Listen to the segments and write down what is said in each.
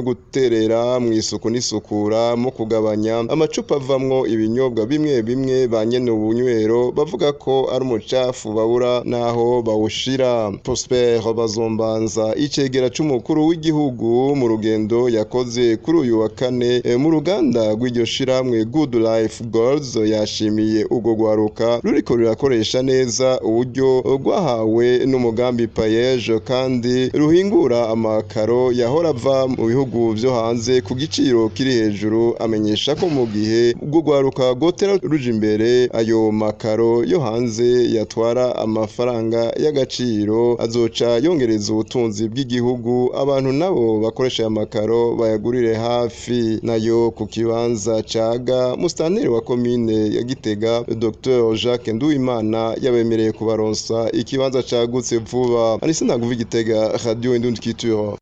no guterera mu isuku n'isukura mu kugabanya amacupa avamwo ibinyobwa bimwe bimwe ba nyene ubunywero bavuga ko ari umucafu babura naho bawushira Prosper Bazombanza icegera c'umukuru w'igihugu mu rugendo yakoze kuri uyu wa kane e, mu ruganda rw'iryo shiramwe Good Life Goals yashimiye ubwo gwaruka ruriko rurakoresha neza uburyo rwahawe n'umugambi Payeje kandi ruhingura amakaro yahora ava mu bihugu vyo hanze ku giciro kiri hejuru amenyesha ko mu gihe ubwo gwaruka gotera ruje imbere ayo makaro yo hanze yatwara amafaranga y'agaciro azoca yongereza ubutunzi bw'igihugu abantu nabo bakoresha aya makaro bayagurire hafi nayo ku kibanza caga mustanteri wa komine ya Gitega Dr Jacques Nduwimana yabemereye kubaronsa ikibanza cagutse vuba anise ndaguva Gitega radio Indundi Culture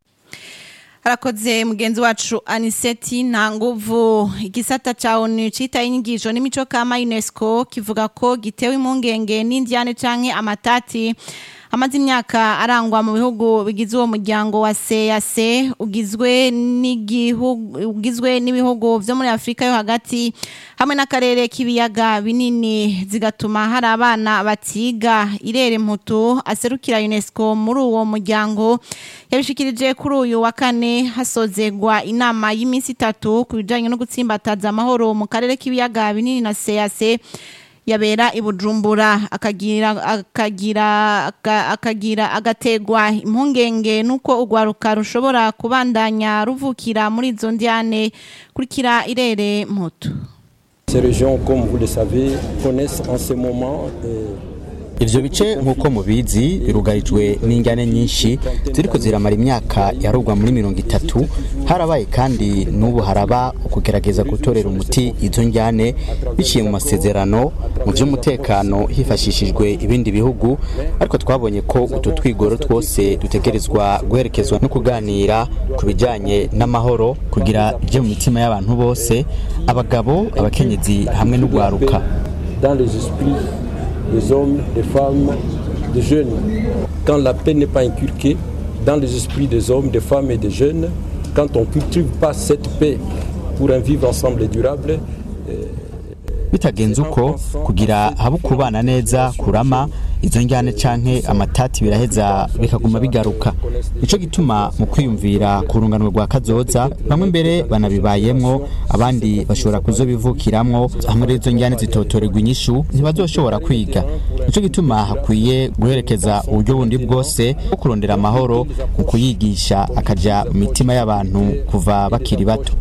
harakoze mugenzi wacu aniseti nta nguvu igisata ca onu citaye inyigisho n'imico kama unesco kivuga ko gitewe impungenge n'indyane canke amatati amaze imyaka arangwa mu bihugu bigize uwo muryango wa CAC ugizwe n'igihugu ugizwe n'ibihugu vyo muri Afrika yo hagati hamwe n'akarere k'ibiyaga binini zigatuma hari abana batiga irere mputu aserukira UNESCO muri uwo muryango yabishikirije kuri uyu wa kane hasozegwa inama y'iminsi itatu ku bijanye no gutsimbataza amahoro mu karere k'ibiyaga binini na CAC yabera ibujumbura akagira akagira akagira agategwa impungenge nuko ugwaruka rushobora kubandanya ruvukira muri izo ndiane kurikira irere moto Ces régions, comme vous le savez, connaissent en ce moment euh, ivyo bice nk'uko mubizi birugarijwe n'injyane nyinshi ziriko ziramara imyaka yarugwa muri mirongo itatu harabaye kandi n'ubu haraba ukugerageza gutorera umuti izo njyane biciye mu masezerano mu vy'umutekano hifashishijwe ibindi bihugu ariko twabonye ko utu twigoro twose dutegerezwa guherekezwa no kuganira ku bijanye n'amahoro kugira ivyo mu mitima y'abantu bose abagabo abakenyezi hamwe n'ugwaruka dans les esprits des hommes, des femmes, des jeunes. Quand la paix n'est pas inculquée dans les esprits des hommes, des femmes et des jeunes, quand on ne cultive pas cette paix pour un vivre ensemble et durable, bitagenze uko kugira habe kubana neza kurama izo njyane canke amatati biraheza bikaguma bigaruka nico gituma mu kwiyumvira ku runganwe rwa kazoza bamwe mbere banabibayemwo abandi bashobora kuzobivukiramwo hamwe n'izo njyane zitotorerwa inyishu ntibazoshobora kwiga nico gituma hakwiye guherekeza uburyo bundi bwose bwo kurondera amahoro mu kuyigisha akaja mu mitima y'abantu kuva bakiri bato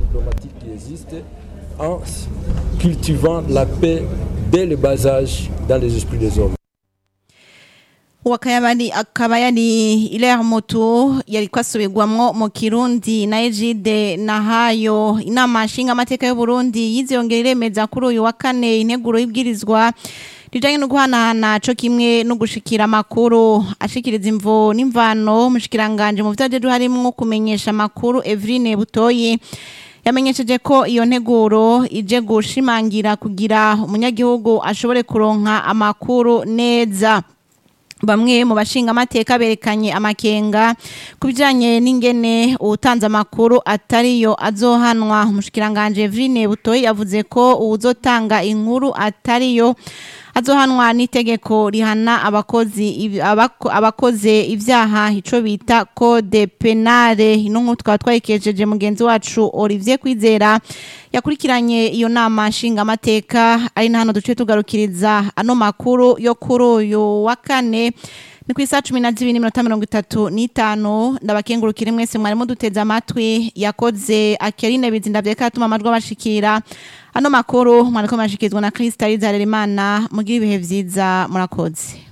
en cultivant la paix dès le bas âge dans les esprits des hommes. wakayabari akaba yari Hilaire Moto yari kwasubirwamwo mu Kirundi na Ejide Nahayo inama nshinga amateka y'u Burundi yiziyongera iremeza kuri uyu wa kane integuro y'ibwirizwa rijanye no guhanahana co kimwe no gushikira amakuru ashikiriza imvo n'imvano mushikiranganje mu vyajeje harimwo kumenyesha amakuru Evrine Butoyi yamenyesheje ko iyo nteguro ije gushimangira kugira umunyagihugu ashobore kuronka amakuru neza bamwe mu bashinga amateka berekanye amakenga ku bijyanye n'ingene uwutanze amakuru atariyo azohanwa umushikiranganje Evrine Butoyi yavuze ko uwuzotanga inkuru atariyo azohanwa n'itegeko rihana abakozi abakoze ibyaha ico bita code penale ino nk'utu twaba twayikejeje mugenzi wacu Olivier Kwizera yakurikiranye iyo nama nshinga amateka ari na hano duce tugarukiriza ano makuru yo kuri uyu wa kane ni ku isaha cumi na zibiri n'iminota mirongo itatu n'itanu ndabakengurukire mwese mwarimo duteze amatwi yakoze akerine bizinda vyeka atuma amajwi abashikira ano makuru mwariko murashikirizwa na Krista Rizaremana mugira ibihe vyiza murakoze